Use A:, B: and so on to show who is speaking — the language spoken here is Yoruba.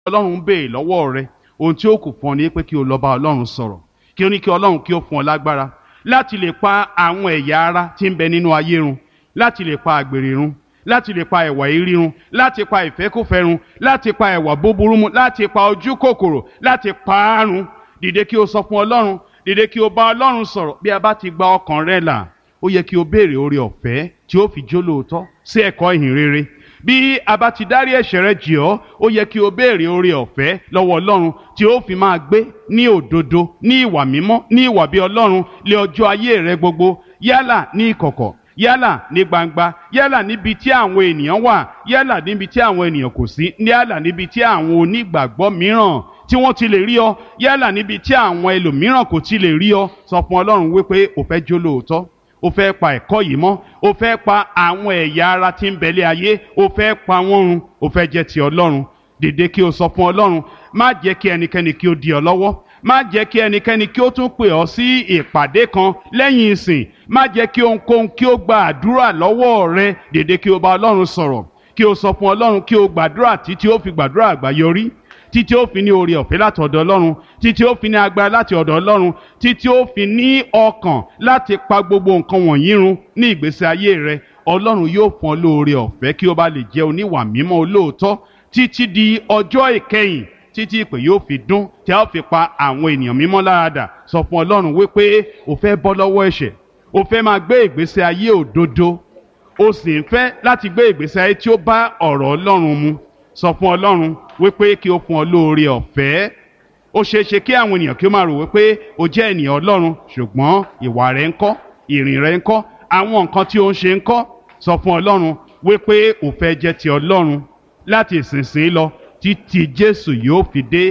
A: ọlọ́run ń béè lọ́wọ́ rẹ ohun tí ó kù fún ọ ní pé kí o lọ bá ọlọ́run sọ̀rọ̀ kí o ní kí ọlọ́run kí ó fún ọ lágbára láti lè pa àwọn ẹ̀yà ara tí ń bẹ nínú ayé run láti lè pa àgbèrè run láti lè pa ẹ̀wà ìrí run láti pa ìfẹ́kùfẹ́ run láti pa ẹ̀wà búburú mu láti pa ojú kòkòrò láti pa á run dìde kí o sọ fún ọlọ́run dìde kí o bá ọlọ́run sọ̀rọ̀ bí a bá ti gba ọkàn rẹ là ó yẹ kí o béèrè oore ọ̀fẹ́ tí ó fi jó lóòótọ́ sí ẹ̀kọ́ ìhìn rere bí a bá ti dárí ẹ̀ṣẹ̀ rẹ jì ọ́ ó yẹ kí o béèrè oore ọ̀fẹ́ lọ́wọ́ ọlọ́run tí ó fi máa gbé ní òdodo ní ìwà mímọ́ ní ìwà bí ọlọ́run lé ọjọ́ ayé rẹ gbogbo yálà ní ìkọ̀kọ̀ yálà ní gbangba yálà níbi tí àwọn ènìyàn wà yálà níbi tí àwọn ènìyàn kò sí yálà níbi tí àwọn onígbàgbọ́ mìíràn tí wọ́n ti lè rí ọ yálà níbi tí àwọn ẹlòmíràn kò ti lè rí ọ sọ fún ọlọ́run wípé o fẹ́ jó lóòótọ́ o fẹ́ pa ẹ̀kọ́ yìí mọ́ o fẹ́ pa àwọn ẹ̀yà ara tí ń bẹ̀lẹ̀ ayé o fẹ́ pa wọ́n run o fẹ́ jẹ́ ti ọlọ́run dìde kí o sọ fún ọlọ́run má jẹ́ kí ẹnikẹ́ni kí o di ọ lọ́wọ́ má jẹ́ kí ẹnikẹ́ni kí ó tún pè ọ́ sí ìpàdé kan lẹ́yìn ìsìn má jẹ́ kí ohunkóhun kí ó gba àdúrà lọ́wọ́ rẹ dìde kí o bá ọlọ́run sọ̀rọ̀ kí o sọ fún ọlọ́run kí o gbàdúrà títí ó fi gbàdúrà àgbáyọrí títí ó fi ní oore ọ̀fẹ́ láti ọ̀dọ̀ ọlọ́run títí ó fi ní agbára láti ọ̀dọ̀ ọlọ́run títí ó fi ní ọkàn láti pa gbogbo nǹkan wọ̀nyí run ní ìgbésí ayé rẹ ọlọ́run yóò fún ọ lóore ọ̀fẹ́ kí o bá lè jẹ́ oníwà mímọ́ olóòótọ́ títí di ọjọ́ ìkẹyìn títí ìpè yóò fi dún tí a ó fi pa àwọn ènìyàn mímọ́ láradà sọ fún ọlọ́run wípé o fẹ́ bọ́ lọ́wọ́ ẹ̀ṣẹ̀ o fẹ́ máa gbé ìgbésí ayé òdodo o sì ń fẹ́ láti gbé ìgbésí ayé tí ó bá ọ̀rọ̀ ọlọ́run mu sọ fún ọlọ́run wípé kí o fún ọ lóore ọ̀fẹ́ ó ṣeé ṣe kí àwọn ènìyàn kí ó máa rò wípé o jẹ́ ènìyàn ọlọ́run ṣùgbọ́n ìwà rẹ ń kọ́ ìrìn rẹ ń kọ́ àwọn nǹkan tí o ń ṣe ń kọ́ sọ fún ọlọ́run wípé o fẹ́ jẹ́ ti ọlọ́run láti ìsinsìnyí lọ títí jésù yóò fi dé